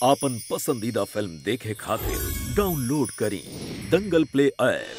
आपन पसंदीदा फिल्म देखे खातिर डाउनलोड करी दंगल प्ले ऐप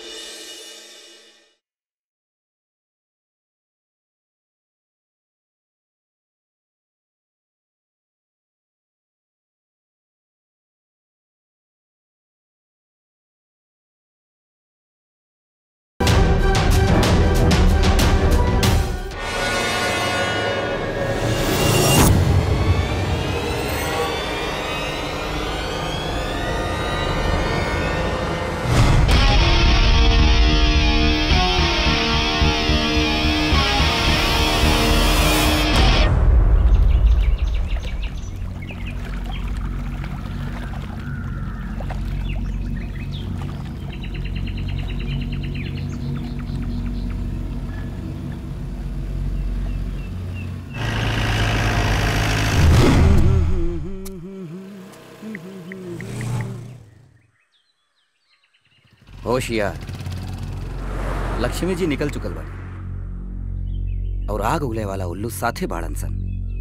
होशियार लक्ष्मी जी निकल चुकल बाड़ी और आग उगले वाला उल्लू साथे बाड़न सन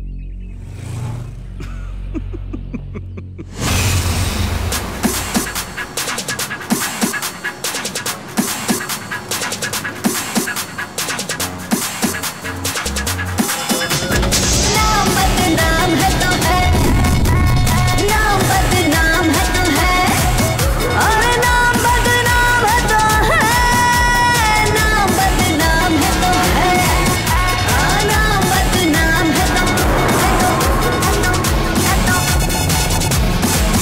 नाम बदनाम है तो है नाम बदनाम है तो है और नाम बदनाम है तो है नाम बदनाम है तो है हाँ, नाम बदनाम है तो है तो है तो है तो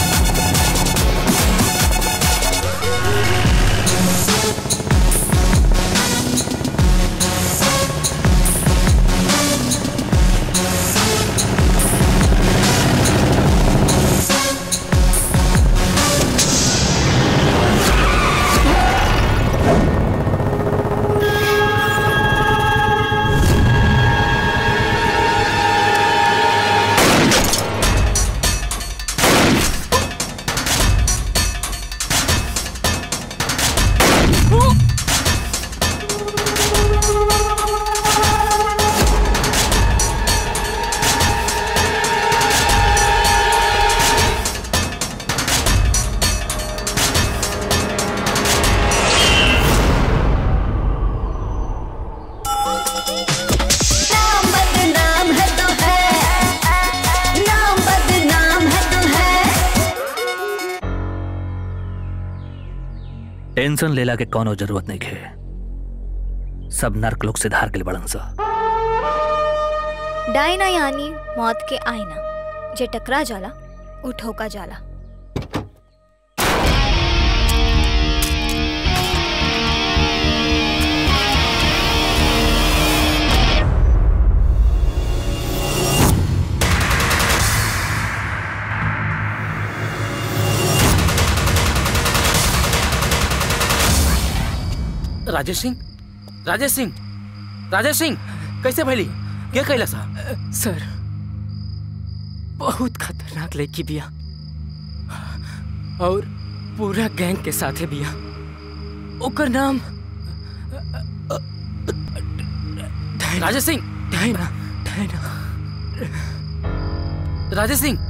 नाम बदनाम है तो है नाम बदनाम है तो है टेंशन लेला के कौनो जरूरत नहीं खे सब नर्क लोग से धार के बड़न सा डायना यानी मौत के आईना जे टकरा जाला उ ठोका जाला राजेश सिंह राजेश सिंह राजेश सिंह कैसे भैली क्या कैला सा सर बहुत खतरनाक लड़की बिया और पूरा गैंग के साथे बिया ओकर नाम Rajesh Singh Diana Diana Rajesh Singh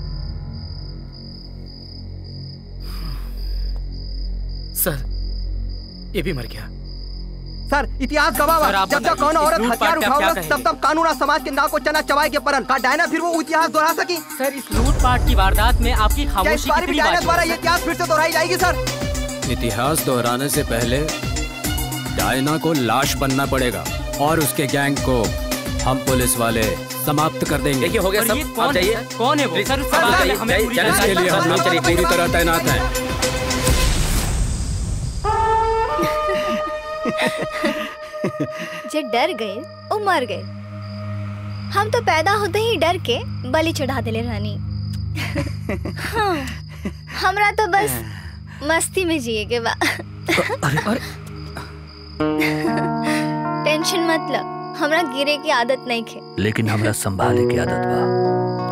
sir ये भी मर गया सर इतिहास गवाह सर, आप जब जब बताइए, कौन इस औरत लूटपाट हथियार का क्या उठाओगा कहेंगे? तब तब कानून और समाज के नाव को चना चबाए के परन का डायना फिर वो इतिहास दोहरा सकी सर इस लूटपाट की वारदात में आपकी क्या इस खामोशी बार भी कितनी डायना बात द्वारा ये इतिहास फिर से दोहराई जाएगी सर इतिहास दोहराने से पहले डायना को लाश बनना पड़ेगा और उसके गैंग को हम पुलिस वाले समाप्त कर देंगे देखिए हो गया और सब ये आप कौन जाइए है? कौन है वो सर, सर, आप सर, जाइए, हमें जाइए, पूरी जाइए, जानकारी इसके लिए हम लोग पूरी तरह तैनात हैं जे डर गए वो मर गए हम तो पैदा होते ही डर के बलि चढ़ा दिले रहनी हाँ, हमरा तो बस मस्ती में जिए के बा टेंशन मत ल हमरा गिरे की आदत नहीं खे लेकिन हमरा संभाले की आदत बा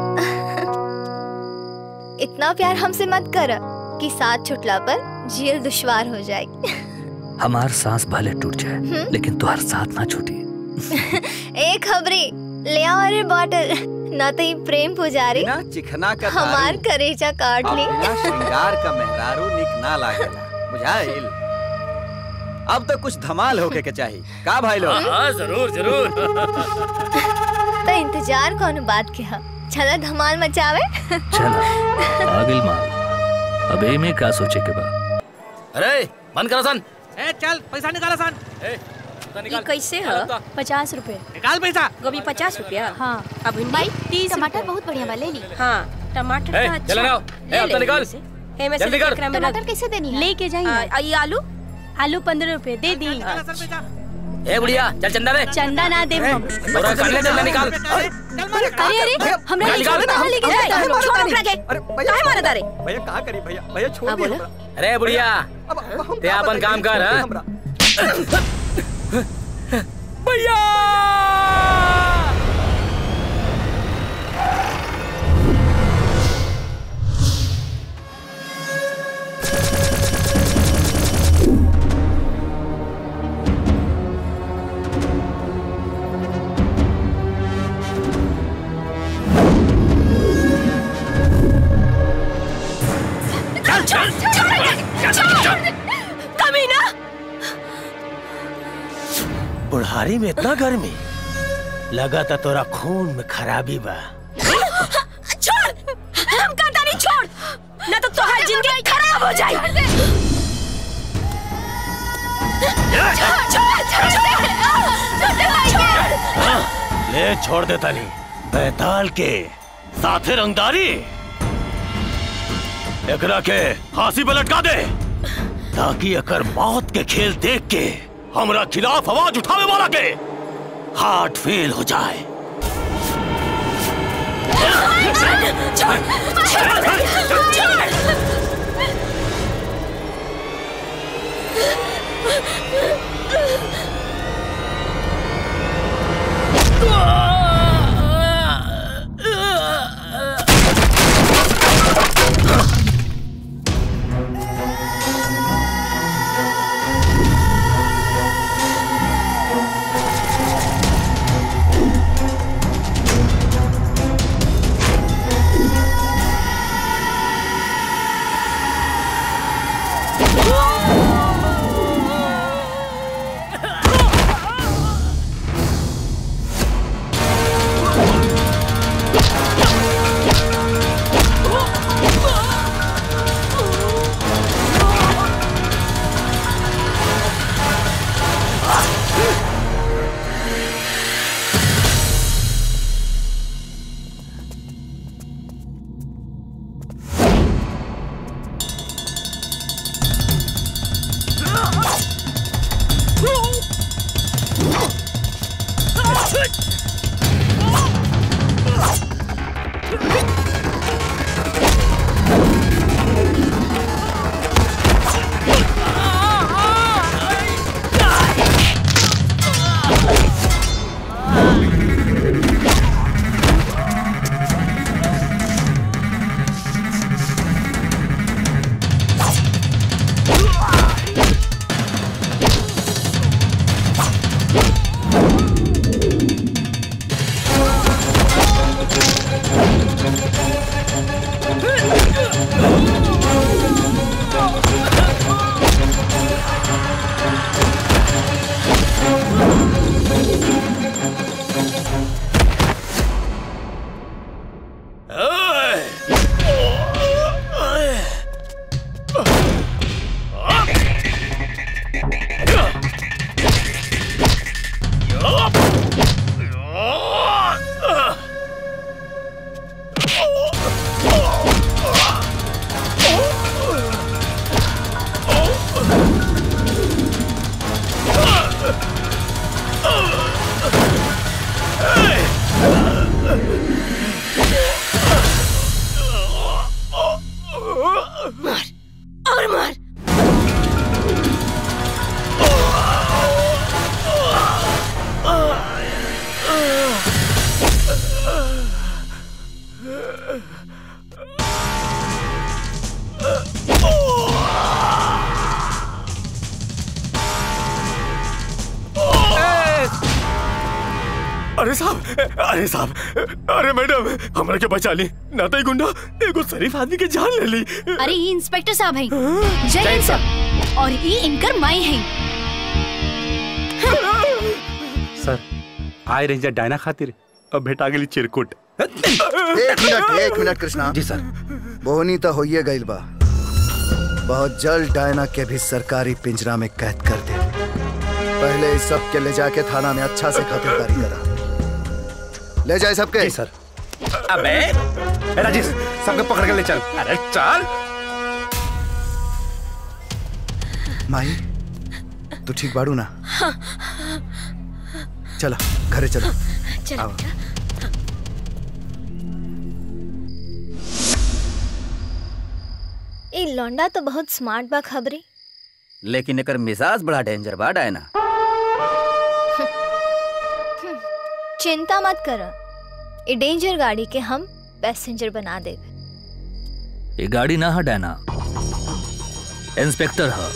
इतना प्यार हमसे मत कर कि साथ छुटला पर जियल दुश्वार हो जाए हमार सांस भले टूट जाए लेकिन तुहार साथ ना छूटी एक खबरी ले आओ अरे बॉटल ना तो ये प्रेम पुजारी बिना चिखना का हमार दारू करेजा काट और ली बिना श्रृंगार का मेहरारू निक ना लागेला बुझाइल अब तो कुछ धमाल होके के चाहिए का भाई लोग हाँ जरूर जरूर तो इंतजार कौन बात के हा चला धमाल मचावे चला आगिल माल अब ए में का सोचे के बा अरे बंद करो सन ए चल पैसा निकाला सन ये कैसे है पचास रुपए निकाल पैसा गोभी पचास रुपया हाँ अब भिंडी भाई तीस टमाटर बहुत बढ़िया बा ले ली हाँ टमाटर ए, तो अच्छा चले आओ। ले ए, अब तो ले निकाल। इसे। ए, मैं जल्दी सिर्फ कर। एक रैम में टमाटर रख- कैसे देनी है लेके हाँ, जाइए आ, ये आलू आलू पंद्रह रुपए दे दी ए बुढ़िया चल चंदा दे चंदा ना दे हम थोड़ा कर ले चंदा निकाल अरे अरे हमने निकाल, लेके निकाल। लेके ए, जाता है। छोड़ हमरा के अरे भैया काहे मारत रे भैया कहा करी भैया भैया छोड़ हाँ, दिए बोलो। हमरा। अरे बुढ़िया अब अब हम ते का अपन बताइए, काम कर, छोड़ दिए हाँ? हमरा। भैया कमीना बुढ़ारी में इतना गर्मी लगा था तोरा खून में खराबी बा छोड़ हम कहता नहीं छोड़ ना तो तुम्हारी जिंदगी खराब हो जाए ले छोड़ दे तनी बैताल के साथे रंगदारी एकरा के फांसी पे लटका दे ताकि अकर मौत के खेल देख के हमरा खिलाफ आवाज उठावे वाला के हार्ट फेल हो जाए साहब अरे साहब अरे मैडम हमरा के बचा ली ना तो ई गुंडा एगो शरीफ आदमी के जान ले ली अरे ये इंस्पेक्टर साहब हैं जय हिंद सर और ये इनकर माई हैं सर आए रेंजर डायना खातिर अब भेटा गेली चिरकुट एक मिनट एक मिनट कृष्णा जी सर बोहनी तो होइए गइल बा बहुत जल्द डायना के भी सरकारी पिंजरा में कैद कर दे पहले इस सब के ले जाके थाना में अच्छा से खातिरदारी करा ले जाए सबके सर अबे ए, राजेश सबके पकड़ के ले चल अरे चल माही तू ठीक बाड़ू ना चलो घरे चलो चलो आओ। ए लौंडा तो बहुत स्मार्ट बा खबरी लेकिन एकर मिजाज बड़ा डेंजर बा डायना चिंता मत कर ए डेंजर गाड़ी के हम पैसेंजर बना दे ये गाड़ी ना है डायना इंस्पेक्टर है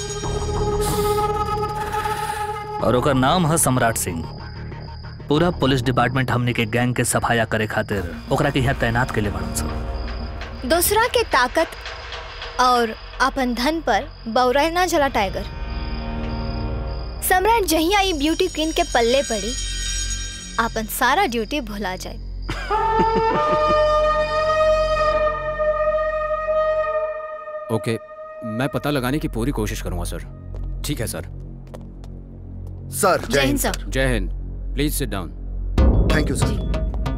और ओकर नाम है सम्राट सिंह पूरा पुलिस डिपार्टमेंट हमने के गैंग के सफाया करे खातिर ओकरा के यहाँ तैनात के लिए बनल सब दूसरा के ताकत और अपन धन पर बौरा ना जला टाइगर सम्राट जहिया ई ब्यूटी क्वीन के पल्ले पड़ी अपन सारा ड्यूटी भुला जाए ओके मैं पता लगाने की पूरी कोशिश करूंगा सर ठीक है सर सर जय हिंद सर जय हिंद please sit down thank you sir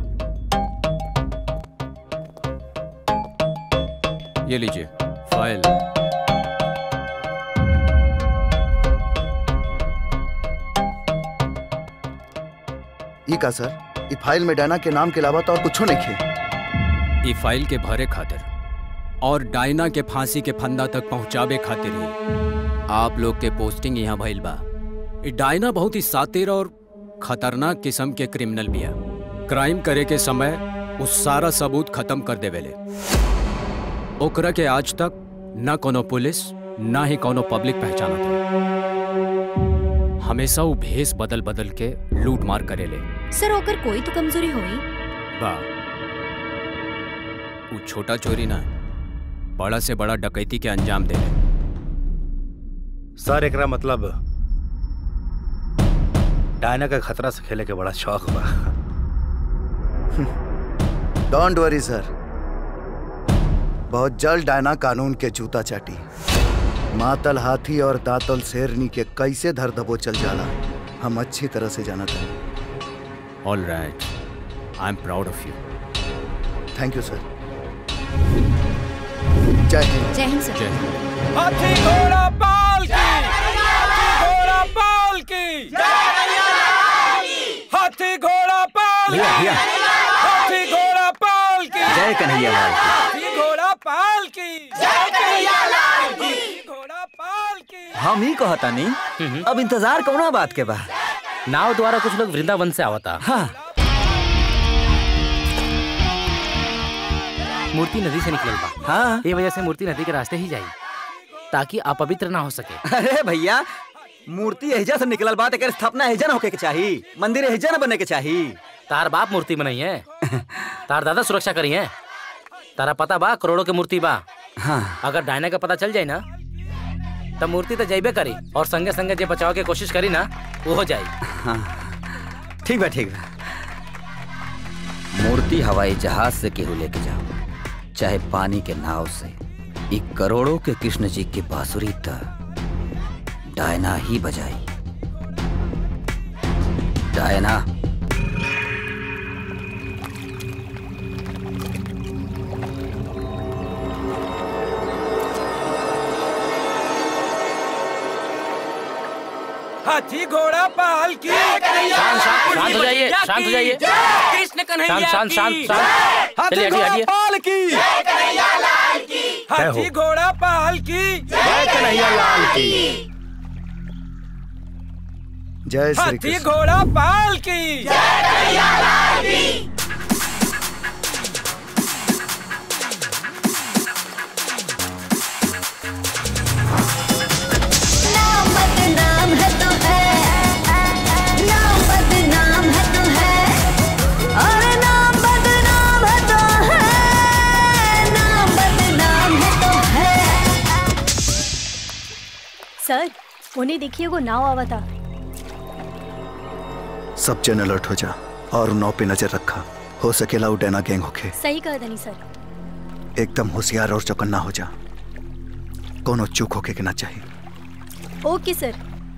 ये लीजिए फाइल ई का सर ई फाइल में डायना के नाम के अलावा तो और कुछो नहीं खे ई फाइल के भरे खातिर और डायना के फांसी के फंदा तक पहुंचावे खातिर ही आप लोग के पोस्टिंग यहाँ भइल बा ई डायना बहुत ही सातिर और खतरनाक किस्म के क्रिमिनल बिया क्राइम करे के समय उस सारा सबूत खत्म कर देवेले ओकरा के आज तक न कोनो पुलिस ना ही कोनो पब्लिक पहचाना था हमेशा वो भेस बदल बदल के लूट मार करेले सर ओकर कोई तो कमजोरी होई बा वो छोटा चोरी ना बड़ा से बड़ा डकैती के अंजाम दे सर एकरा मतलब डायना का खतरा से खेले के बड़ा शौक बा डोंट वरी सर बहुत जल्द डायना कानून के जूता चाटी मातल हाथी और दातल शेरनी के कैसे धर दबो चल जाला हम अच्छी तरह से जाना था all right I am proud of you thank you sir जय हिंद जय हिंद सर हाथी घोड़ा पाल की हाथी घोड़ा पाल की हाथी घोड़ा पाल भैया, भैया। हाथी घोड़ा पाल की जय कन्हैया लाल की। हाथी घोड़ा पाल की जय कन्हैया लाल की घोड़ा पाल की हम ही कहता नहीं अब इंतजार कौना बात के बा नाव द्वारा कुछ लोग वृंदावन से आवता हाँ मूर्ति नदी से निकलल बा हाँ ये वजह से मूर्ति नदी के रास्ते ही जाई ताकि अपवित्र ना हो सके अरे भैया मूर्ति एहिजा से निकलल बात एकर स्थापना एहिजा न होके के चाही मंदिर एहिजा न बने के चाही तार बाप मूर्ति बनाई है तार दादा सुरक्षा करी है तारा पता बा करोड़ों के मूर्ति बा हाँ अगर डायना का पता चल जाए ना तब मूर्ति तो जाइबे करी और संगे संगे जे बचाव के कोशिश करी ना वो हो जाई हाँ ठीक बा ठीक बा मूर्ति हवाई जहाज से केहू लेके जाओ चाहे पानी के नाव से ई करोड़ों के कृष्ण जी की बांसुरी त डायना ही बजाई डायना हाथी घोड़ा पाल की शांत शांत शांत हो जाइए शांत हो जाइए कृष्ण कन्हैया शांत शांत की। शांत शांत चलिए हटिए हटिए पाल की हाथी घोड़ा पाल की जय कन्हैया लाल की जय श्री हाथी कृष्ण घोड़ा पाल की नाम बदनाम है तो है नाम बदनाम है तो है सर उन्हें देखिए वो नाव आवा था सब जन अलर्ट हो जा और नौ पे नजर रखा हो सकेला उडेना गैंग होके सही कहा धनी सर एकदम होशियार और चौकन्ना हो जा कोनो चूक होके के ना चाहिए ओके सर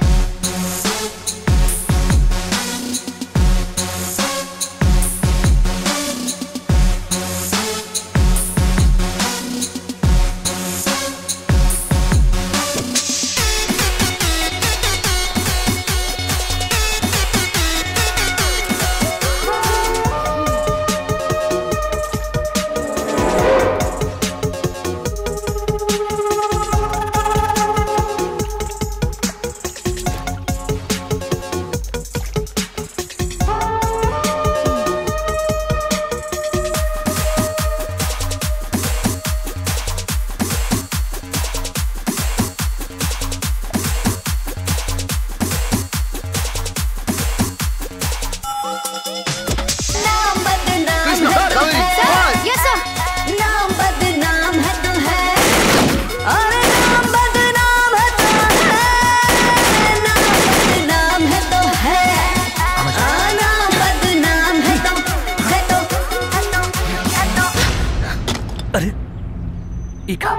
नाम बदनाम कृष्ण, है तो कवि, है कवि। यस सर नाम बदनाम है तो है और नाम बदनाम है तो है नाम बदनाम है तो है हाँ, नाम बदनाम है तो है तो है तो है तो अरे इका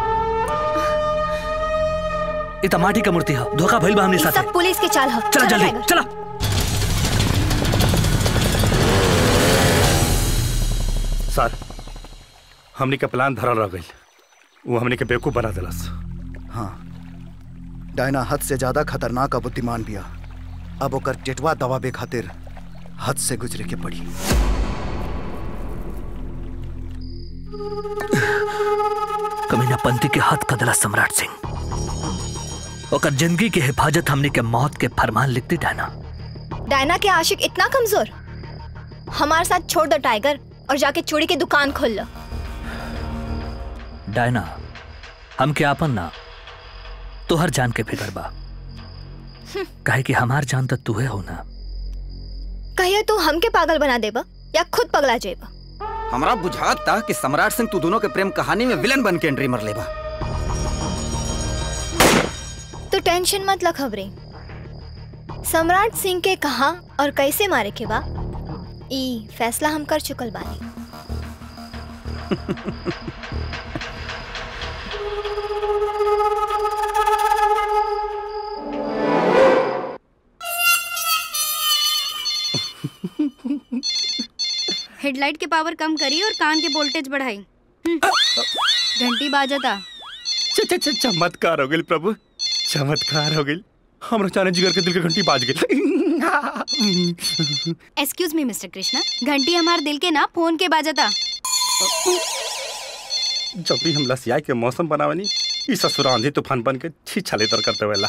इ त माटी का मूर्ति ह धोखा भइल बा हमनी ये साथे सब पुलिस के चाल हो चला जल्दी टाइगर। चला सर हमनी के प्लान धरल रह गई वो हमनी के बेवकूफ बना दिलस हाँ डायना हद से ज्यादा खतरनाक और बुद्धिमान बिया अब ओकर टेटवा दबाबे खातिर हद से गुजरे के पड़ी कमीना पंथी के हाथ कदला सम्राट सिंह ओकर जिंदगी के हिफाजत हमनी के मौत के फरमान लिखती डायना डायना के आशिक इतना कमजोर हमारे साथ छोड़ दो टाइगर और जाके चूड़ी की दुकान खोल लो डायना हम के आपन ना तोहर जान के फिकर बा काहे कि हमार जान तो तू हो ना कहिए तू हमके पागल बना देबा या खुद पगला जेबा हमरा बुझात था कि सम्राट सिंह तू दोनों के प्रेम कहानी में विलन बन के एंट्री मर लेबा तो टेंशन मत ल खबरे सम्राट सिंह के कहा और कैसे मारे के बा ई फैसला हम कर चुकल बानी हेडलाइट के पावर कम करी और कान के वोल्टेज बढ़ाई हम्म। घंटी बाजता च- च- च- चमत्कार हो गई प्रभु चमत्कार हो गई हमरा चाने जिगर के दिल के घंटी बाज गई एक्सक्यूज मी मिस्टर कृष्णा घंटी हमार दिल के ना फोन के बाजता जब भी हम लसियाई के मौसम बनावनी ई ससुरा आंधी तूफान बन के छी छलेतर करते वेला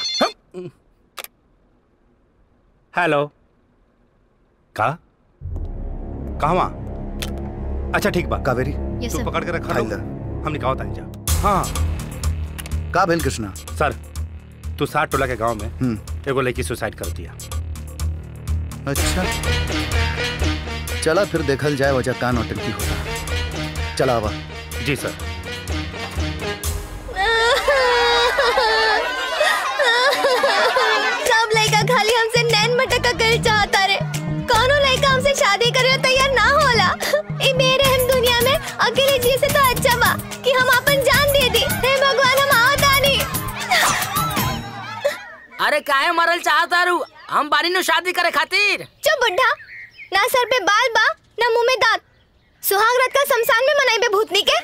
हेलो का कहवा अच्छा ठीक बा कावेरी Yes, तू sir. पकड़ के रखा फाइल हम निकाल तानी जा हाँ का भेल कृष्णा सर तू साठ टोला के गांव में हम्म एगो लड़की सुसाइड कर दिया अच्छा चला फिर देखल जाए वजह का नौटंकी होता चला आवा जी सर सब लड़का खाली हमसे नैन मटका कर चाहता रे कौनो लड़का हमसे शादी करे तैयार ना होला ई मेरे हम दुनिया में अकेले जी से तो अच्छा बा कि हम अपन जान दे दी हे भगवान हम आवता नहीं अरे काहे मरल चाहता रू हम बारी नु शादी करे खातिर चुप बुढ़ा ना सर पे बाल बा ना मुंह में दांत सुहाग रात का शमशान में मनाई बे भूतनी के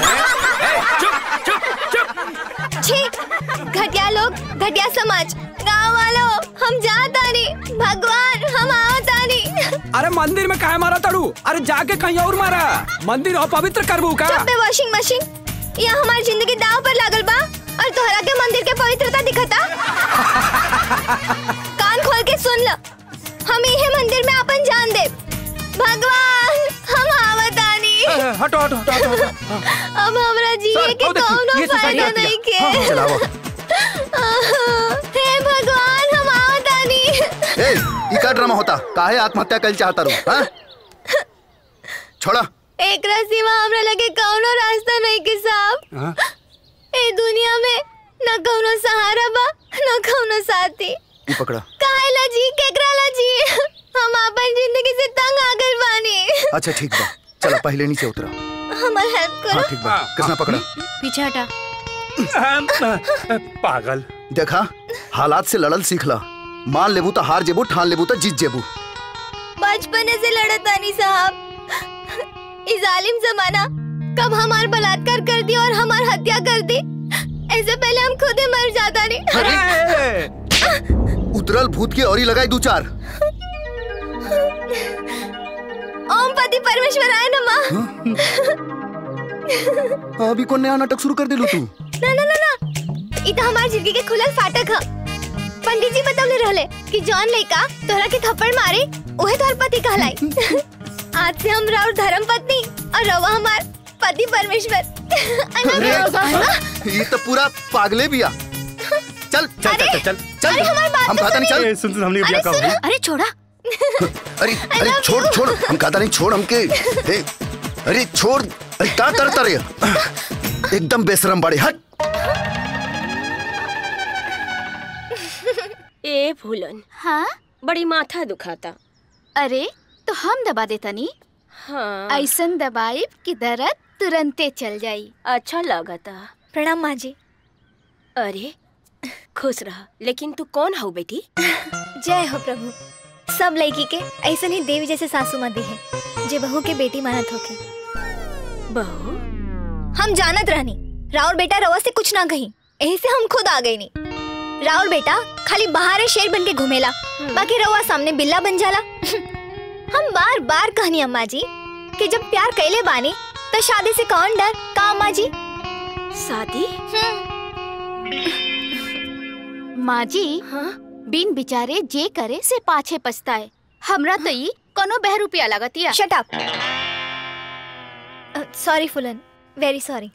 छी घटिया लोग घटिया समाज गांव वालों हम जाता नहीं भगवान हम आवता नहीं अरे मंदिर में काहे मारा तड़ू अरे जाके कहीं और मारा मंदिर और पवित्र करबू का चुप बे वॉशिंग मशीन यहाँ हमारी जिंदगी दाव पर लागल बा और तोहरा के मंदिर के पवित्रता दिखता कान खोल के सुन ल हम इहे मंदिर में अपन जान दे भगवान हम आवतानी हटो हटो हटो हटो, हटो अब हमरा जिए सर, के वो देखिए, कौनो ये सुसाइड फायदा करती है। नहीं के हाँ, हाँ, चलाओ हे भगवान हम आवतानी ए ई का ड्रामा होता काहे आत्महत्या कल चाहता रू हाँ छोड़ा एक सिवा हमरा लगे कौनो रास्ता नहीं के साहब हाँ? ए दुनिया में न कौनो सहारा बा ना कौनो साथी ये पकड़ा काहेला जी केकराला जी हम अपन जिंदगी से तंग आ गइल बानी अच्छा ठीक बा चला पहले नीचे उतरा हमार हेल्प हाँ करो ठीक बा कृष्णा पकड़ा पीछे हटा पागल देखा हालात से लड़ल सीखला मान लेबू तो हार जेबू ठान लेबू तो जीत जेबू बचपने से लड़त आनी साहब इस जालिम जमाना कब हमार बलात्कार कर दी और हमार हत्या कर दी ऐसे पहले हम खुद ही मर जाता नहीं उतरल भूत की औरी लगाई दू चार ओम पति परमेश्वर आए नमा अभी कौन नया नाटक शुरू कर दिलू तू ना ना ना ना ई तो हमार जिंदगी के खुलल फाटक ह पंडित जी बतौले रहले कि जौन लइका तोहरा के थप्पड़ मारे ओहे तोहर पति कहलाई आज से हम राउर धर्म पत्नी और रवा हमार पति परमेश्वर अरे ये तो पूरा पागले बिया चल चल चल चल चल चल अरे हमारी बात हम तो खाता नहीं चल ए, सुन सुन हमने बिया का भाई अरे छोड़ा अरे अरे छोड़ छोड़ हम खाता नहीं छोड़ हमके ए, अरे छोड़ अरे का तर तर एकदम बेशरम बड़े हट ए फूलन हाँ बड़ी माथा दुखाता अरे तो हम दबा देता नी हाँ ऐसन दबाई कि दर्द तुरंते चल जाई अच्छा लगता प्रणाम माँ जी अरे खुश रह लेकिन तू कौन हो बेटी जय हो प्रभु सब लड़की के ऐसा ही देवी जैसे सासू माँ दी है जे बहू के बेटी मानत होके बहू हम जानत रहनी राउर बेटा रवा से कुछ ना कही यही से हम खुद आ गई नी राउर बेटा खाली बाहर शेर बन के घूमेला बाकी रवा सामने बिल्ला बन जाला हम बार बार कहनी अम्मा जी कि जब प्यार कैले बानी तो शादी से कौन डर का अम्मा जी शादी माँ जी हाँ बिन बिचारे जे करे से पाछे पछताए हमरा तो ई कोनो बहरूपिया लगतिया shut up sorry Phoolan very sorry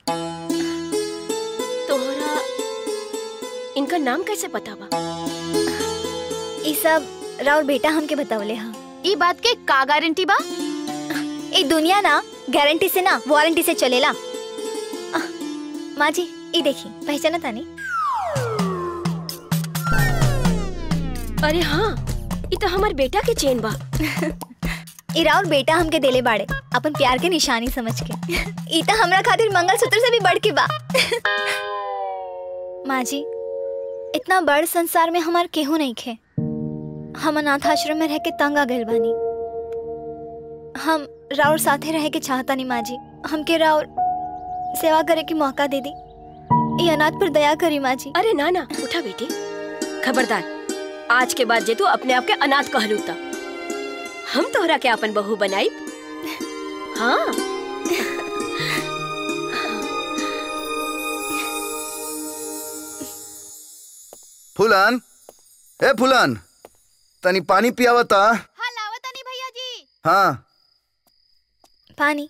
तोहरा इनका नाम कैसे पता बा ई सब राउर बेटा हमके बतावले हा ई बात के का गारंटी बा ई दुनिया ना गारंटी से ना वारंटी से चलेला आह, माँ जी ई देखी पहचाना तानी अरे हाँ ये तो हमार बेटा के चेन बा ई राउर बेटा हमके देले बाड़े अपन प्यार के निशानी समझ के ई तो हमरा खातिर मंगलसूत्र से भी बढ़ के बा माँ जी इतना बड़ संसार में हमार केहू नहीं खे हम अनाथ आश्रम में रह के तंग आ गइल बानी हम राउर साथे रहे के चाहता नहीं माँ जी हमके राउर सेवा करे के मौका दे दी ये अनाथ पर दया करी माँ जी अरे ना ना उठा बेटी खबरदार आज के बाद जे तू अपने आप के अनाथ कहलू ता हम तोहरा के अपन बहू बनाई हाँ फुलन ए फुलन तनी पानी पियावता हाँ लावता नहीं भैया जी हाँ पानी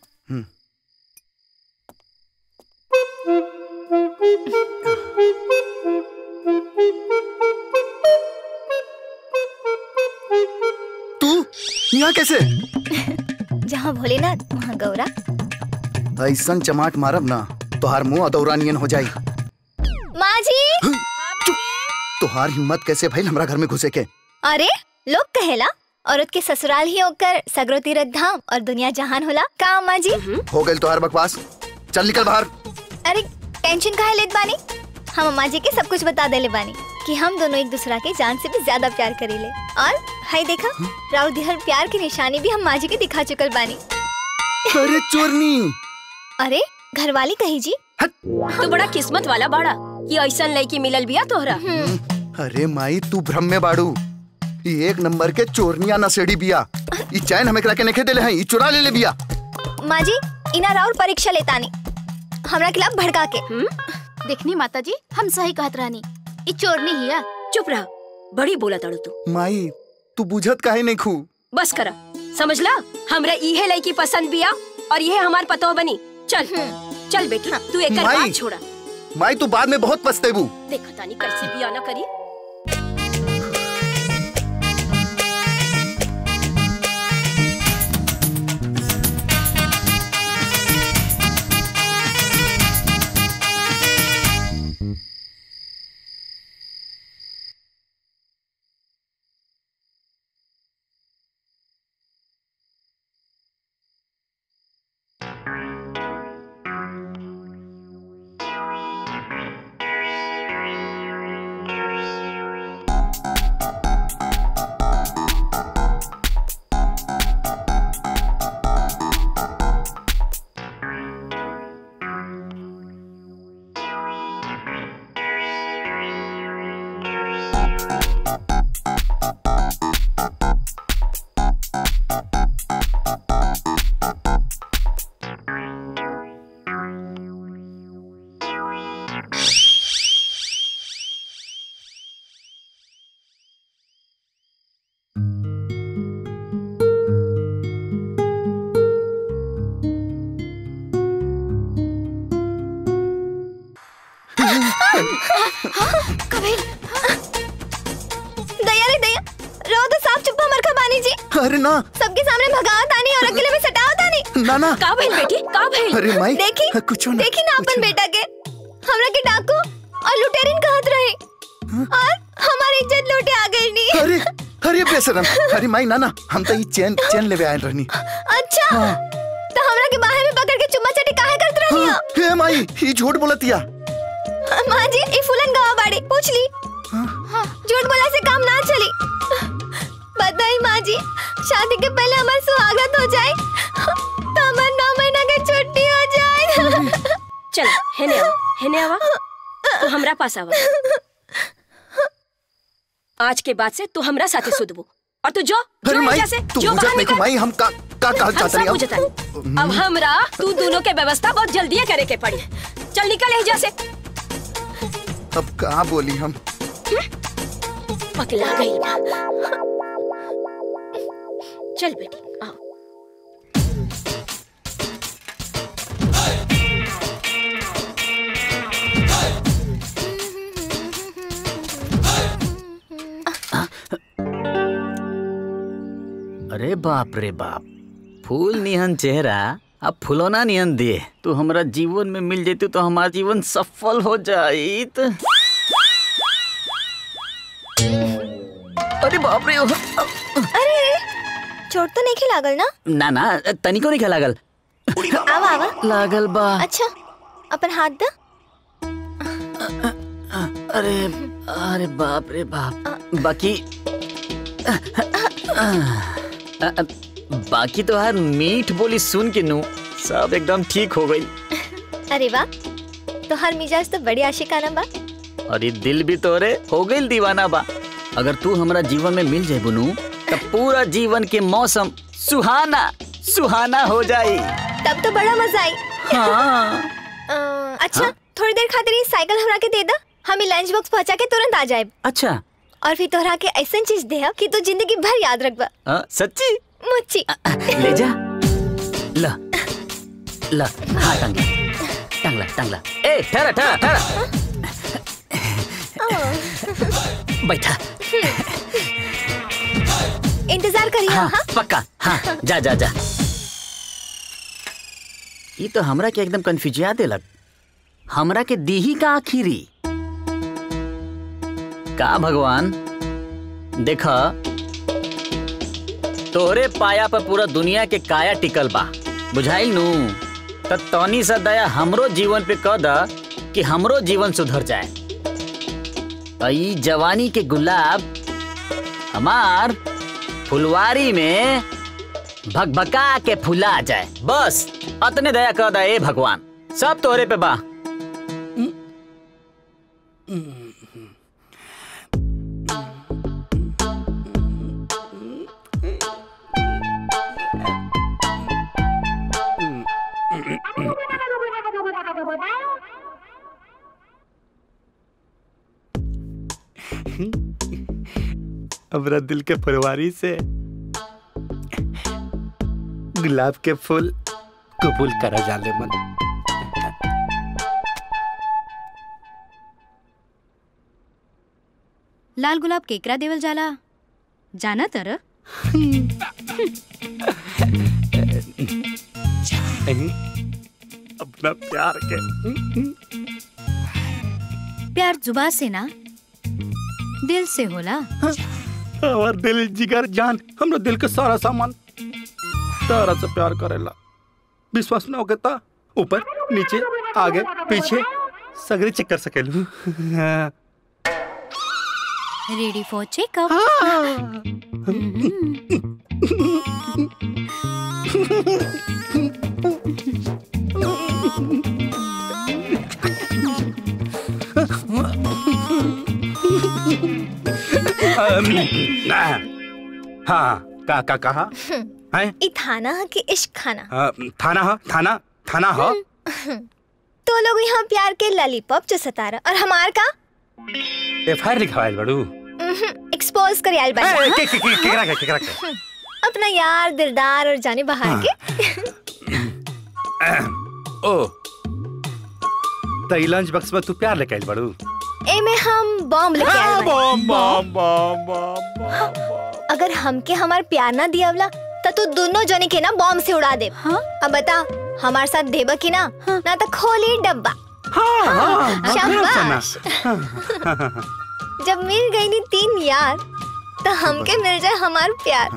तू यहाँ कैसे जहाँ भोलेनाथ वहाँ गौरा ऐसन चमाट मारब ना तोहार मुंह अदौरा नियन हो जाई माँ जी तोहार हिम्मत कैसे भइल हमरा घर में घुसे के अरे लोग कहेला औरत के ससुराल ही होकर सगरो तीरथ धाम और दुनिया जहान होला का अम्मा जी हो गइल तोहार बकवास चल निकल बाहर अरे टेंशन काहे लेत बानी हम अम्मा जी के सब कुछ बता देले बानी कि हम दोनों एक दूसरा के जान से भी ज्यादा प्यार करीले और हाय देखा राउर दिहर प्यार की निशानी भी हम माँ जी के दिखा चुकल बानी अरे चोरनी अरे घरवाली कही जी तू बड़ा किस्मत वाला बाड़ा कि ऐसा लड़की मिलल बिया तोहरा अरे माई तू भ्रम में बाड़ू ई एक नंबर के चोरनिया नसेड़ी बिया ई चैन हमें करा के नखे देले हैं ई चुरा ले ले बिया माँ जी इना राउर परीक्षा लेतानी हमरा खिलाफ भड़का के देखनी माता जी हम सही कहत रहनी ई चोरनी हिया चुप रह बड़ी बोला तड़ू तू माई तू बुझत काहे नहीं खू बस करा समझला हमरा इहे लड़की पसंद बिया और ये हमार पतो बनी चल चल बेटी तू एक माई। बात छोड़ा माई तू बाद में बहुत पछतेबू देखा तानी कैसे बिया ना करी कबीर दया रे दया रो तो साफ चुप मरखा बानी जी अरे ना सबके सामने भगावत आनी और अकेले में सटावत आनी ना ना का भइल बेटी का भइल अरे माई देखी कुछ ना देखी ना अपन बेटा के हमरा के डाकू और लुटेरिन कहत रहे और हमारी इज्जत लूटे आ गई नी अरे अरे बेशरम अरे माई ना ना हम तो ये चैन चैन लेवे आए रहनी अच्छा तो हमरा के बाहर में पकड़ के चुम्मा चाटी काहे करत रहनी हाँ, हे माई ये झूठ बोलतिया माँ जी ई फूलन गवा बाड़ी पूछ ली झूठ बोला से काम ना चली बताई माँ जी शादी के पहले हमार सुहागरात हो जाए तो हमार नौ महीना के छुट्टी हो जाए चल हेने आवा हेने आवा तू हमरा पास आवा आज के बाद से तू हमरा साथे सुधबू और तू जो अरे जो माई एजा से तू जो बुझत बाहर नहीं को निकल माई हम का का कहल हम चाहत सब नहीं बुझता अब हमरा तू दोनों के व्यवस्था बहुत जल्दी करे के पड़ी चल निकल एजा से अब कहाँ बोली हम पकला गई बा चल बेटी आओ अरे बाप रे बाप फूल निहन चेहरा अब फुलौना निहन दे तू हमरा जीवन में मिल जेतू तो हमार जीवन सफल हो जाइत अरे बाप रे अरे चोट तो नहीं लागल ना ना ना तनिको नहीं लागल आवा आवा लागल बा अच्छा अपन हाथ दा अरे अरे बाप रे बाप बाकी अ, अ, बाकी तो हर मीठ बोली सुन के नू सब एकदम ठीक हो गई अरे वाह तो हर मिजाज तो बड़ी आशिकाना बा और ये दिल भी तोरे हो गई दीवाना बा अगर तू हमरा जीवन में मिल जाए बुनू तब पूरा जीवन के मौसम सुहाना सुहाना हो जाई तब तो बड़ा मजा आई हाँ अ, अच्छा थोड़ी देर खातिर ई साइकिल हमरा के दे दा हम ई लंच बॉक्स पहुंचा के तुरंत आ जाए अच्छा और फिर तोहरा के ऐसा चीज दे कि तू जिंदगी भर याद रखबा अ, सच्ची मुच्ची ले जा ला ला हाँ टांग टांगला टांगला ए ठहरा ठहरा ठहरा बैठा इंतजार करिए हाँ हाँ पक्का हाँ जा जा जा ये तो हमरा के एकदम कंफ्यूजिया देलक हमरा के दीही का आखिरी का भगवान देखा तोहरे पाया पर पूरा दुनिया के काया टिकल बा बुझाइल नू त तनी सा दया हमरो जीवन पे कह द कि हमरो जीवन सुधर जाए आ ई जवानी के गुलाब हमार फुलवारी में भकभका के फुला जाए बस अतने दया कर दा ए भगवान सब तोहरे पे बा हमरा दिल के फरवारी से गुलाब के फूल कबूल करा जाले मन लाल गुलाब केकरा देवल जाला जाना तर अपना प्यार के प्यार जुबा से ना दिल से होला हमार दिल जिगर जान हमरा दिल के सारा सामान तारा से प्यार करेला विश्वास ना होके ता ऊपर नीचे आगे पीछे सगरे चेक कर सकेलू हाँ। रेडी फॉर चेकअप अम, हाँ का का कहा है ई थाना है कि इश्क खाना अ, थाना हा थाना थाना हा तो लोग यहाँ प्यार के लॉलीपॉप जो सतारा और हमार का एफ आई आर लिखवाइल बड़ू एक्सपोज कर आयल ए, बानी के- के- के- केकरा के केकरा के अपना यार दिलदार और जाने बहार के ओ तो ई लंच बॉक्स में तू प्यार लेके आइल बड़ू ए में हम बॉम्ब लेके आए बानी। बम बम बम बम अगर हमके हमार प्यार ना दियावला तो तू दोनों जने के ना बॉम्ब से उड़ा दे हाँ? अब बता हमारे साथ देब की ना ना तो खोली डब्बा हाँ, शाबाश जब मिल गई नी तीन यार तो हमके मिल जाए हमार प्यार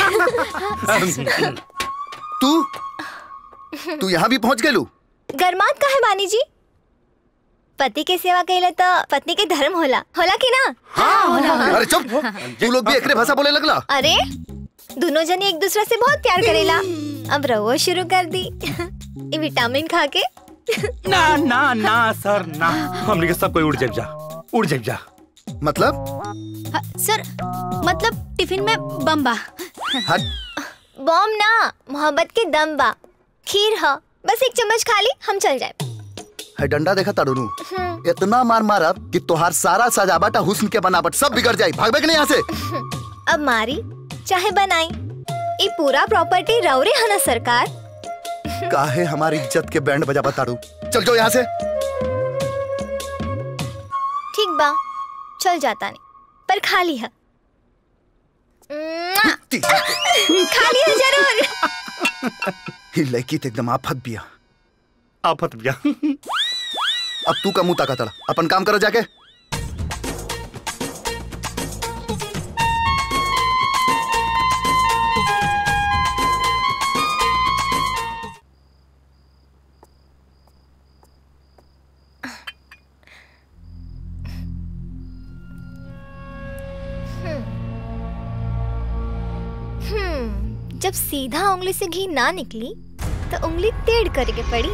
तू तू यहाँ भी पहुँच गेलू गरमात का है बानी जी पति के सेवा कैले तो पत्नी के धर्म होला होला कि ना हाँ, होला, होला। अरे चुप तू लोग भी एकरे भाषा बोले लगला अरे दोनों जने एक दूसरे से बहुत प्यार करेला अब रवो शुरू कर दी ये विटामिन खा के ना ना ना सर ना हमने के सब कोई उड़ जाए जा उड़ जाए जा मतलब हाँ, सर मतलब टिफिन में बम बा बॉम्ब ना मोहब्बत के दम बा खीर ह बस एक चम्मच खा ली हम चल जाए है डंडा देखा ताड़ू इतना मार मारब कि तोहार सारा सजावट और हुस्न के बनावट सब बिगड़ जाई भागबे कि नहीं यहाँ से अब मारी चाहे बनाई ये पूरा प्रॉपर्टी रौरे है ना सरकार काहे हमारी इज्जत के बैंड बजा ताड़ू चल जाओ यहाँ से ठीक बा चल जाता नहीं पर खा ली है खा लिया जरूर ही लड़की तो एकदम आफत बिया आफत बिया अब तू का मुंह ताका तड़ा अपन काम करो जाके हम्म जब सीधा उंगली से घी ना निकली तो उंगली टेढ़ करके पड़ी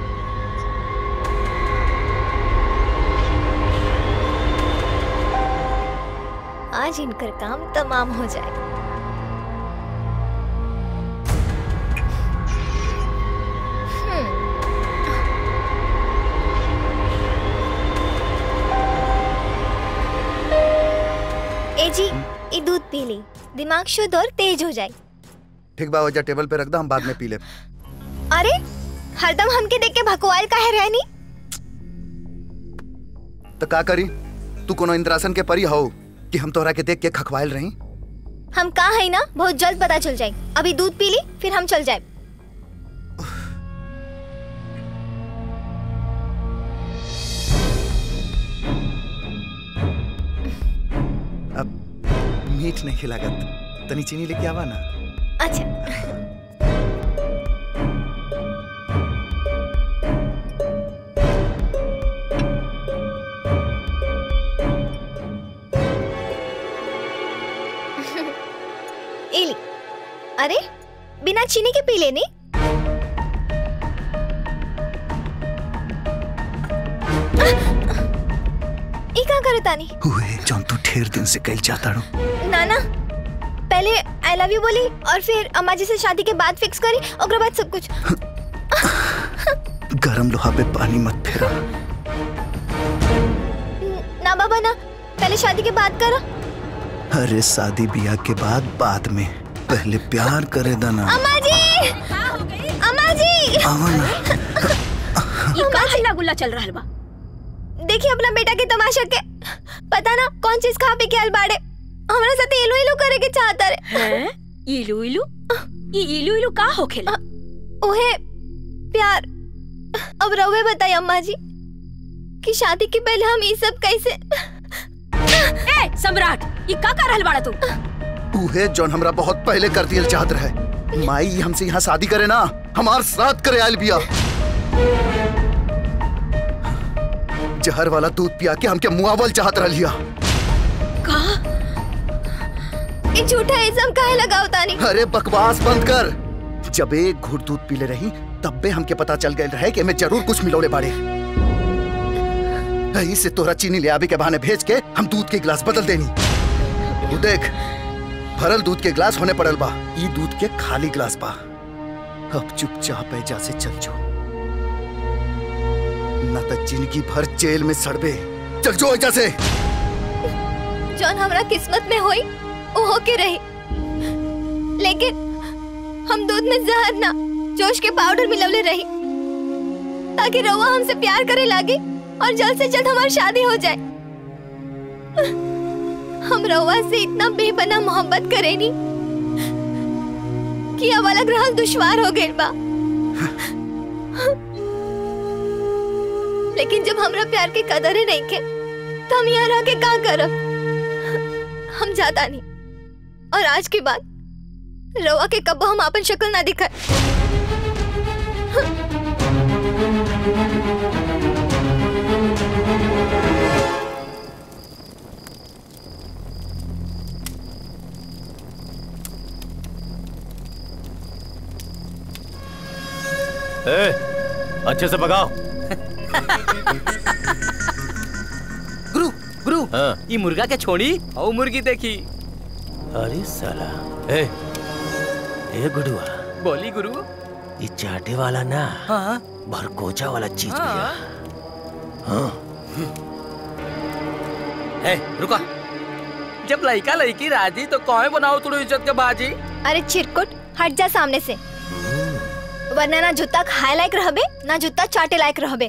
आज इनकर काम तमाम हो जाए ए जी ये दूध पी ली दिमाग शुद्ध और तेज हो जाए ठीक बा वजह टेबल पे रख दो हम बाद में पी ले अरे हरदम हमके देख के भकवाल काहे रहनी तो का करी तू कोनो इंद्रासन के परी हो कि हम तोहरा के देख के खखवाइल रही हम कहाँ है ना बहुत जल्द पता चल जाए अभी दूध पी ली फिर हम चल जाए अब मीठ नहीं खिलागत तनी चीनी लेके आवा ना अच्छा इली अरे बिना चीनी के पी लेनी ई का करे तानी हुए जौन तू ढेर दिन से कल चाहता रो नाना पहले आई लव यू बोली और फिर अम्मा जी से शादी के बाद फिक्स करी और बाद सब कुछ गरम लोहा पे पानी मत फेरा ना बाबा ना पहले शादी के बाद करो अरे शादी ब्याह के बाद बाद में पहले प्यार करे दाना अम्मा जी अम्मा जी आवा ना ये का हल्ला गुल्ला चल रहा बा देखिए अपना बेटा के तमाशा के पता ना कौन चीज खा पी के अलबाड़े हमारे साथ इलू इलू करे के चाहता रे हैं इलू इलू ये इलू इलू का होखेला ओहे प्यार अब रवे बताई अम्मा जी कि शादी के पहले हम ये सब कैसे ए सम्राट ये का कर रहल बाड़ा तू उहे जौन हमरा बहुत पहले कर दियल चाहत रहे माई हमसे यहाँ शादी करे ना हमार साथ करे आयल बिया जहर वाला दूध पिया के हमके मुआवल चाहत रहिया का ये झूठा इल्जाम काहे लगाओ तानी अरे बकवास बंद कर जब एक घूट दूध पीले रही तब बे हमके पता चल गए रहे कि मैं जरूर कुछ मिलौले बाड़े यही से तोरा चीनी ले आवे के बहाने भेज के हम दूध के गिलास बदल देनी तू देख भरल दूध के गिलास होने पड़ल बा ई दूध के खाली गिलास बा अब चुपचाप ऐजा से चल जो न तो जिंदगी भर जेल में सड़बे चल जो ऐजा से जौन हमरा किस्मत में होई वो होके रही लेकिन हम दूध में जहर ना जोश के पाउडर मिलवले रही ताकि रवा हमसे प्यार करे लागे और जल्द से जल्द हमारी शादी हो जाए हम रवा से इतना बेपना मोहब्बत करेनी कि अब अलग रहल दुश्वार हो गइल बा लेकिन जब हमरा प्यार के कदर ही नहीं के तो हम यहाँ रह के का करब हम जाता नहीं और आज के बाद रवा के कब्बो हम अपन शक्ल ना दिखा ए, अच्छे से भगाओ गुरु गुरु हाँ। ये मुर्गा के छोड़ी और मुर्गी देखी अरे साला ए ए गुडुआ बोली गुरु ये चाटे वाला ना हाँ भरकोचा वाला चीज हाँ। भैया हाँ ए रुका जब लड़का लड़की राजी तो कौन बनाओ तुड़ो इज्जत के बाजी अरे चिरकुट हट जा सामने से वरना ना जूता खाए लायक रहबे ना जूता चाटे लायक रहबे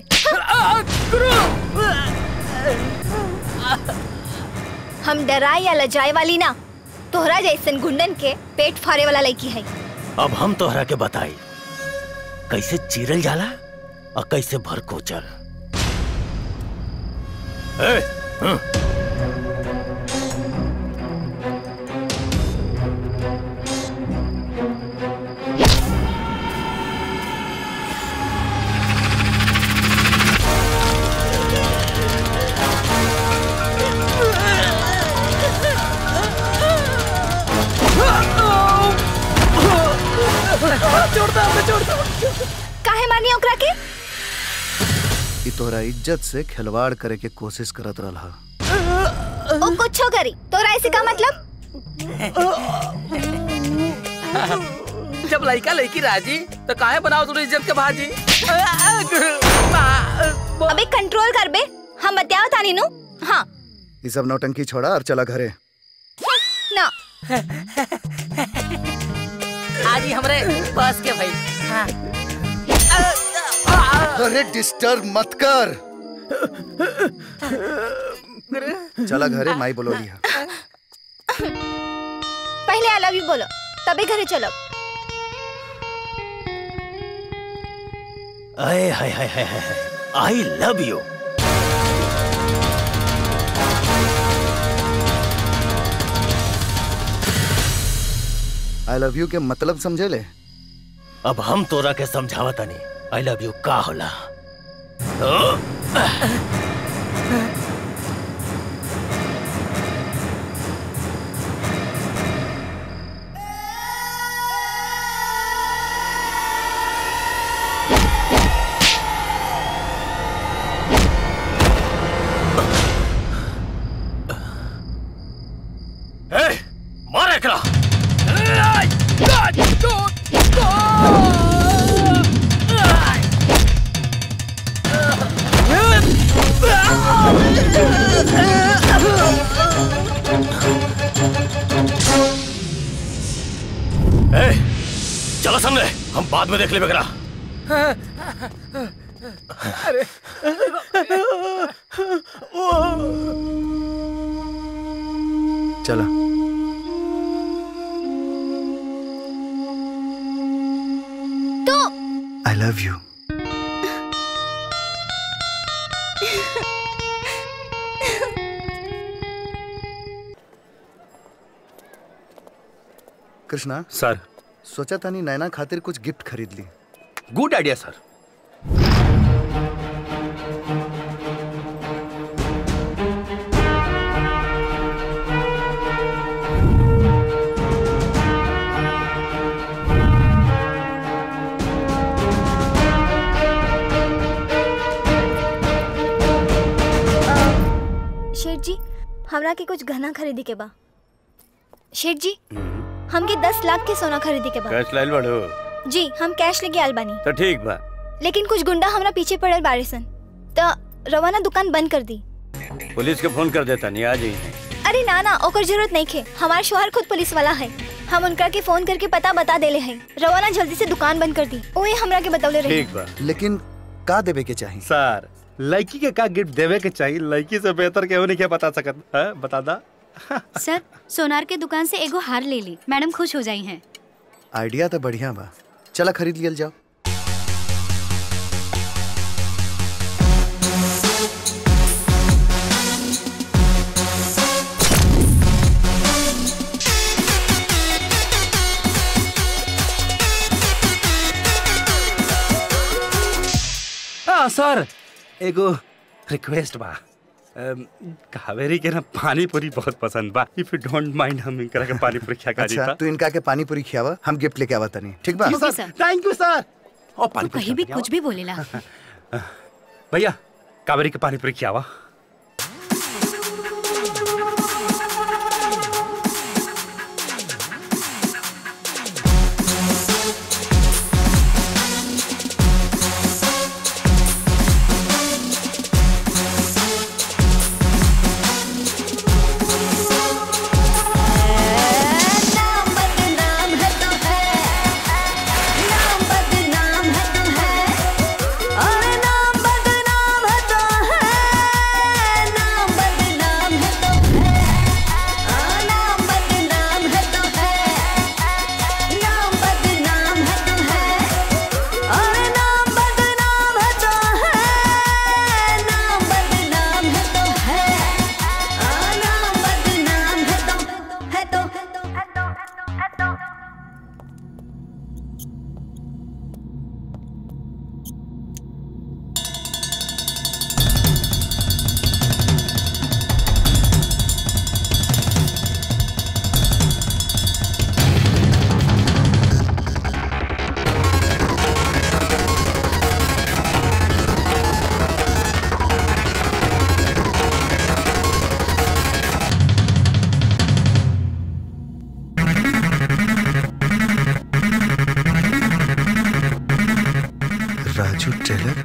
हम डराए या लजाए वाली ना तोहरा जैसन गुंडन के पेट फाड़े वाला लड़की है अब हम तोहरा के बताई कैसे चीरल जाला और कैसे भरकोचल ए, हं। छोड़ दो हमें छोड़ दो काहे मारनी ओकरा के ई तोहरा इज्जत से खिलवाड़ करे के कोशिश करत रहा ओ कुछो करी तोरा ऐसे का मतलब जब लड़का लड़की राजी तो काहे बनाओ तुड़ो इज्जत के बाजी अबे कंट्रोल कर बे हम बताओ तानी नु हाँ ये सब नौटंकी छोड़ा और चला घरे ना आज ही हमरे बस के भाई हाँ अरे डिस्टर्ब मत कर चला घरे माई बोलो लिया पहले आई लव यू बोलो तभी घरे चलो आए hi hi hi hi I love you I love you के मतलब समझे ले अब हम तोरा के समझावता नहीं आई लव यू का होला ओ, ए, मार एकरा ए, चलो सामने हम बाद में देख ले बकरा अरे चला तो I love you Krishna sir सोचा था नहीं नैना खातिर कुछ गिफ्ट खरीद ली गुड आइडिया सर शेठ जी हमरा के कुछ गहना खरीदी के बा शेठ जी हमके दस लाख के सोना खरीदी के बा कैश लाइल बड़ो जी हम कैश लेके आल बानी तो ठीक बा लेकिन कुछ गुंडा हमरा पीछे पड़ल बारे सन तो रवाना दुकान बंद कर दी पुलिस के फोन कर देता नहीं आ जाइए अरे ना ना ओकर जरूरत नहीं खे हमार शोहर खुद पुलिस वाला है हम उनका के फोन करके पता बता देले हैं रवाना जल्दी से दुकान बंद कर दी ओए हमरा के बतौले रही ठीक बा लेकिन का देवे के चाहिए सर लड़की के का गिफ्ट देवे के चाहिए लड़की से बेहतर केहू नहीं के बता सकत है बता दा सर सोनार के दुकान से एगो हार ले ली मैडम खुश हो जाई हैं आइडिया तो बढ़िया बा चला खरीद लियल जाओ हाँ सर एगो रिक्वेस्ट बा अम, कावेरी के ना पानी पूरी बहुत पसंद बा इफ यू डोंट माइंड हम इनकरा के पानी पूरी खिया का अच्छा तू इनका के पानी पूरी खियावा हम गिफ्ट लेके आवा तनी ठीक बा ओके सर थैंक यू सर ओ तू पानी पूरी कहीं भी खिया कुछ भी बोलेला भैया कावेरी के पानी पूरी खियावा नाम बदनाम है तो है नाम बदनाम है तो है और नाम बदनाम है तो है नाम बदनाम है तो है आ, नाम बदनाम है तो है नाम बदनाम है तो है और नाम बदनाम है तो है नाम बदनाम है तो है आ, नाम बदनाम है तो है तो है तो है तो Raju tailor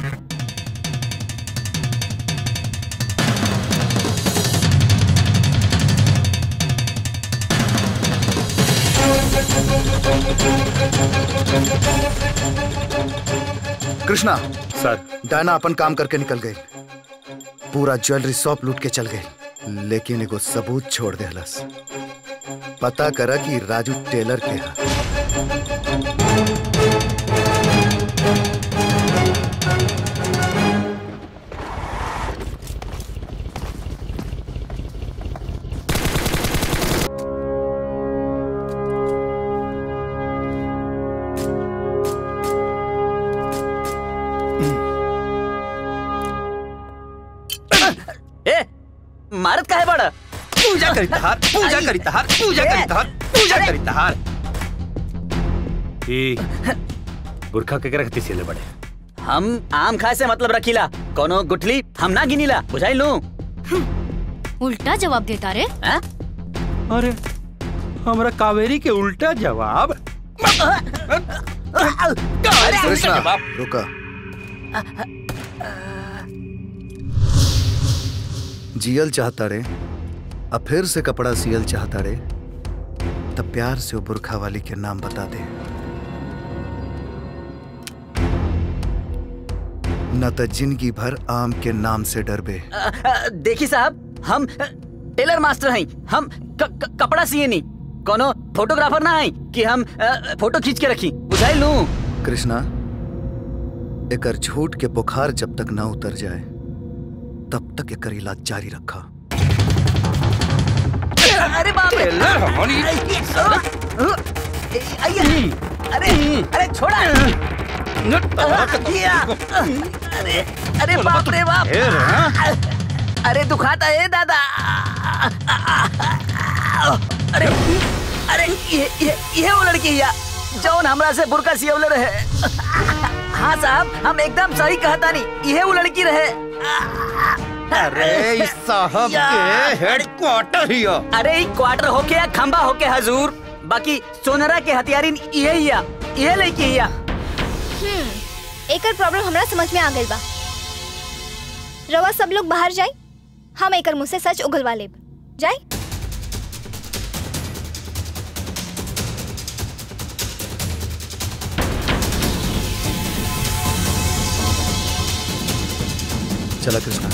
Krishna sir Diana अपन काम करके निकल गई पूरा ज्वेलरी शॉप लूट के चल गई लेकिन एगो सबूत छोड़ दे हलस पता करा कि राजू टेलर के हा ए मारत काहे बड़ा पूजा करी तहार पूजा करी तहार पूजा करी तहार पूजा करी तहार ई बुरखा के रखती सिले बड़े हम आम खाए से मतलब रखीला कोनो गुठली हम ना गिनीला बुझाई लू उल्टा जवाब देता रे अरे हमरा कावेरी के उल्टा जवाब कृष्णा रुका जियल चाहता रे अब फिर से कपड़ा सियल चाहता रे तब प्यार से वो बुरखा वाली के नाम बता दे न तो जिंदगी भर आम के नाम से डरबे अ, अ, देखी साहब हम अ, टेलर मास्टर हैं हम क, क, कपड़ा सिए नहीं कोनो फोटोग्राफर ना है कि हम अ, फोटो खींच के रखी बुझाई लू कृष्णा एकर झूठ के बुखार जब तक ना उतर जाए तब तक एकर इलाज जारी रखा अरे बाप रे आइए अरे अरे छोड़ा किया अरे अरे बाप रे बाप अरे दुखाता है दादा अरे अरे ये ये ये वो लड़की है जौन हमरा से बुरका सियवले रहे हाँ साहब हम एकदम सही कहता नहीं ये वो लड़की रहे अरे इस साहब के हेडक्वार्टर ही हो। अरे ई क्वार्टर होके या खंबा होके हजूर बाकी सोनरा के हथियारी ये ही या ये लड़की ही या हम्म एकर प्रॉब्लम हमरा समझ में आ गइल बा रवा सब लोग बाहर जाए हम एकर मुंह से सच उगलवा लेब जाए चला कृष्णा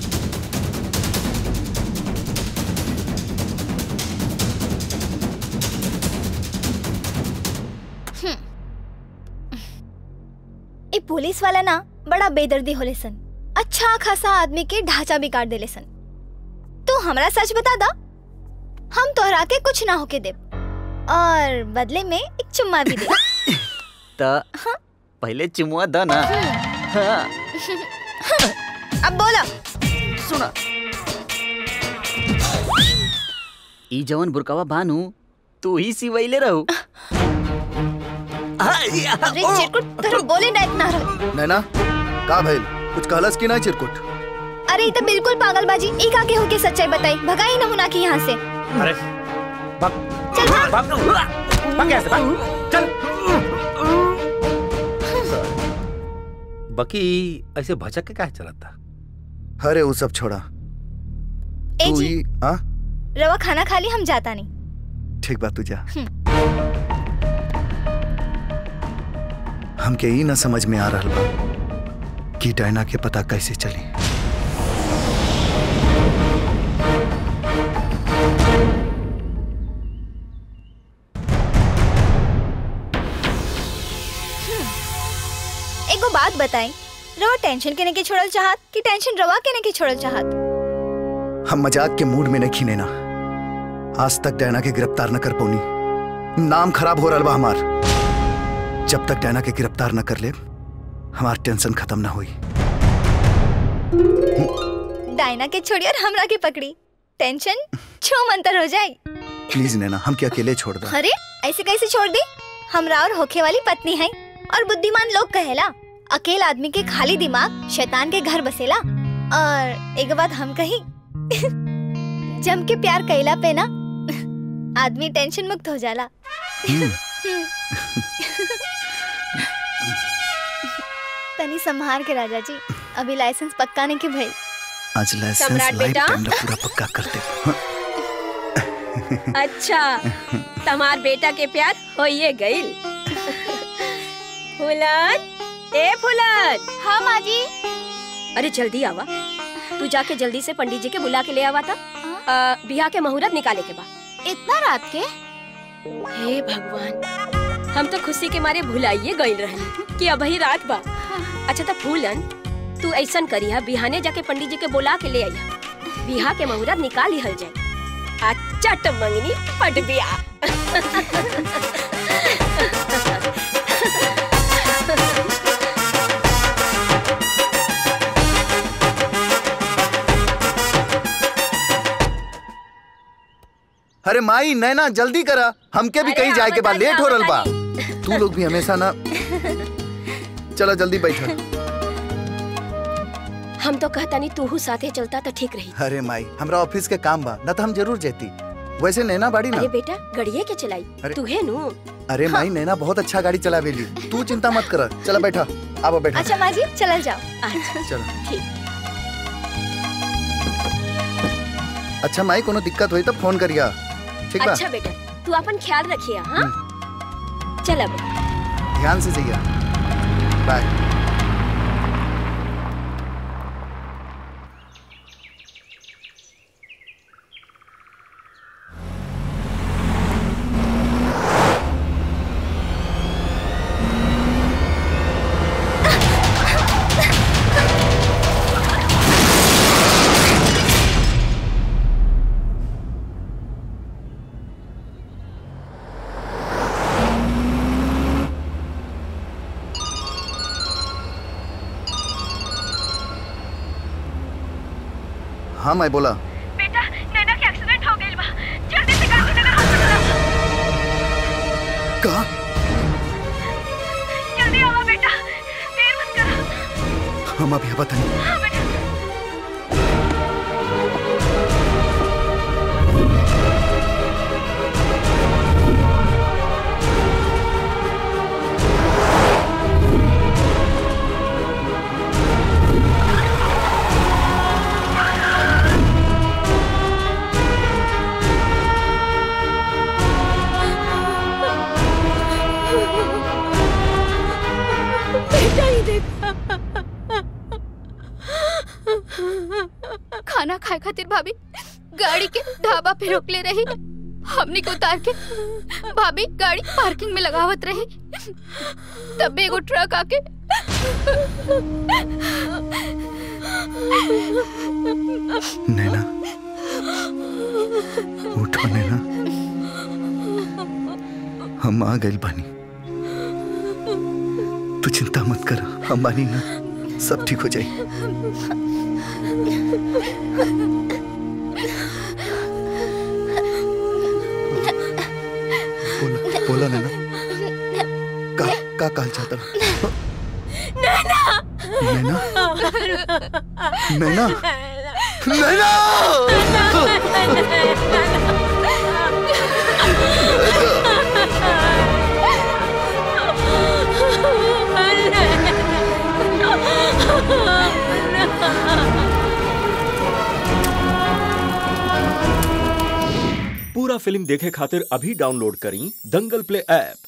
ए पुलिस वाला ना बड़ा बेदर्दी होले सन अच्छा खासा आदमी के ढांचा बिगाड़ देले सन तू हमरा सच बता दा हम तोहरा के कुछ ना होके दे और बदले में एक चुम्मा भी दे त पहले चुमुआ द ना हाँ। अब बोला सुना ई जवन बुरकावा बानू तू ही सिवैले रहू अरे चिरकुट तोरा बोले ना इतना रहो नैना का भइल कुछ कहलस कि नहीं चिरकुट अरे ये तो बिल्कुल पागलबाजी एक आगे होके सच्चाई बताई भगाई नमूना की यहाँ से अरे चल भाग भाग भाग यहाँ से भाग चल बकी ऐसे भचक के काहे चलत था अरे वो सब छोड़ा ए तू जी ही हाँ रवा खाना खा ली हम जाता नहीं ठीक बात तू जा हम्म। हमके ई ना समझ में आ रहल बा कि डायना के पता कैसे चली एगो बात बताई रवा टेंशन के के छोड़ल चाहत कि टेंशन रवा के के छोड़ल चाहत हम मजाक के मूड में नहीं ना आज तक डैना के गिरफ्तार न कर पौनी नाम खराब हो रहा बा हमार जब तक डैना के गिरफ्तार न कर ले हमार टेंशन खत्म ना हुई डायना के छोड़ी और हमरा के पकड़ी टेंशन छो मंतर हो जाए प्लीज नैना हम के अकेले छोड़ दो अरे ऐसे कैसे छोड़ दी हमरा और होखे वाली पत्नी है और बुद्धिमान लोग कहेला अकेला आदमी के खाली दिमाग शैतान के घर बसेला और एक बात हम कही जम के प्यार कैला पे ना आदमी टेंशन मुक्त हो जाला तनी संभार के राजा जी अभी लाइसेंस पक्का नहीं के भाई आज लाइसेंस सम्राट लाइफ बेटा। टाइम ला पूरा पक्का कर दे अच्छा तमार बेटा के प्यार होइए गइल फुलन ए फुलन हाँ माँ जी अरे जल्दी आवा तू जाके जल्दी से पंडित जी के बुला के ले आवा था आ, बिहार के मुहूर्त निकाले के बा इतना रात के हे भगवान हम तो खुशी के मारे भुलाइए गइल रहनी कि अब ही रात बा अच्छा तो फूलन तू ऐसन करिया बिहाने जाके पंडित जी के बुला के ले आइया बिहा के मुहूर्त निकाल ही हल जाए अच्छा तो मंगनी पट बिया अरे माई नैना जल्दी करा हमके भी कहीं जाए के बाद लेट हो रहा बा तू लोग भी हमेशा ना चलो जल्दी बैठो हम तो कहता नहीं तू साथे चलता तो ठीक रही अरे माई हमरा ऑफिस के काम बा न तो हम जरूर जेती वैसे नैना बाड़ी ना अरे बेटा गड़िए के चलाई अरे- तू है नु अरे माई नैना बहुत अच्छा गाड़ी चलावेली तू चिंता मत कर चलो बैठा अब बैठा अच्छा माँ जी चलल जाओ चलो ठीक अच्छा माई कोनो दिक्कत हुई तो फोन करिया ठीक बा अच्छा बेटा तू अपन ख्याल रखिया हाँ चल अब ध्यान से जाइए बाय हाँ मैं बोला बेटा नैना के एक्सीडेंट हो गइल बा जल्दी से गांधीनगर हॉस्पिटल आओ कहा जल्दी आओ बेटा देर मत करो हम अभी पता नहीं हाँ बेटा बेटा ही देखा खाना खाए खातिर भाभी गाड़ी के ढाबा पे रोक ले रही हमने को उतार के भाभी गाड़ी पार्किंग में लगावत रही तब एगो ट्रक आके नैना उठो नैना हम आ गए बानी तू चिंता मत कर हम बानी ना सब ठीक हो जाए बोला बोला नैना का का कहल चाहता नैना नैना नैना नैना पूरा फिल्म देखे खातिर अभी डाउनलोड करी दंगल प्ले ऐप